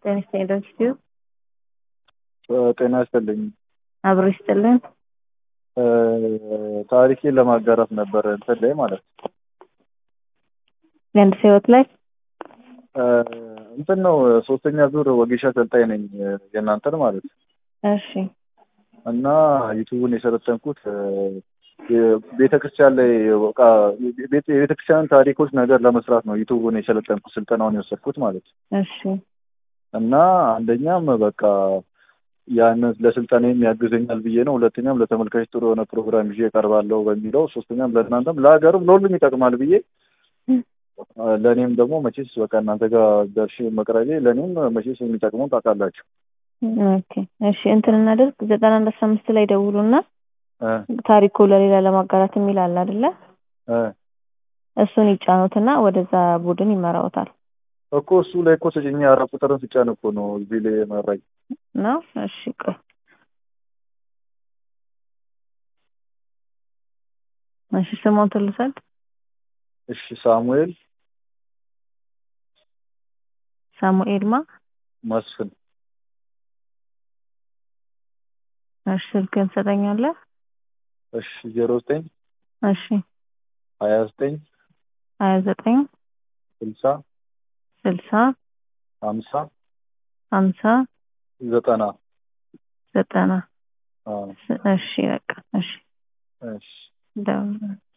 ጤና ይስጥልኝ ዶክተር ጤና ይስጥልኝ። አብሮ ይስጥልን። ታሪኬን ለማጋራት ነበረ እንትን ላይ ማለት ነው። የአንድ ሰው ህይወት ላይ እንትን ነው ሶስተኛ ዙር ወጌሻ ሰልጣኝ ነኝ የእናንተን ማለት ነው። እሺ እና ዩቱቡን የሰለጠንኩት ቤተክርስቲያን ላይ በቃ የቤተክርስቲያን ታሪኮች ነገር ለመስራት ነው ዩቱቡን የሰለጠንኩት ስልጠናውን የወሰድኩት ማለት ነው። እሺ እና አንደኛም በቃ ያንን ለስልጠናም ያግዘኛል ብዬ ነው። ሁለተኛም ለተመልካች ጥሩ የሆነ ፕሮግራም ይዤ እቀርባለሁ በሚለው፣ ሶስተኛም ለእናንተም ለሀገርም ለሁሉም ይጠቅማል ብዬ ለእኔም ደግሞ መቼስ በቃ እናንተ ጋር ደርሼ መቅረቤ ለእኔም መቼስ የሚጠቅመው ታውቃላችሁ። ኦኬ እሺ እንትን እናደርግ ዘጠና አንድ አስራ አምስት ላይ ደውሉና ታሪኩ ለሌላ ለማጋራት የሚል አለ አይደለ? እሱን ይጫኑትና ወደዛ ቡድን ይመራውታል እኮ እሱ ላይ እኮ ስጭኝ አራት ቁጥርን ስጫን እኮ ነው እዚህ ላይ መራኝ ነው። እሺ ቆይ እሺ ስሙን ትልሰድ እሺ ሳሙኤል ሳሙኤል ማ መስፍን እሺ ስልክህን ትሰጠኛለህ? እሺ ዜሮ ዘጠኝ እሺ ሀያ ዘጠኝ ሀያ ዘጠኝ ስልሳ ስልሳ ሀምሳ ሀምሳ ዘጠና ዘጠና አዎ እሺ በቃ እሺ እሺ ደውል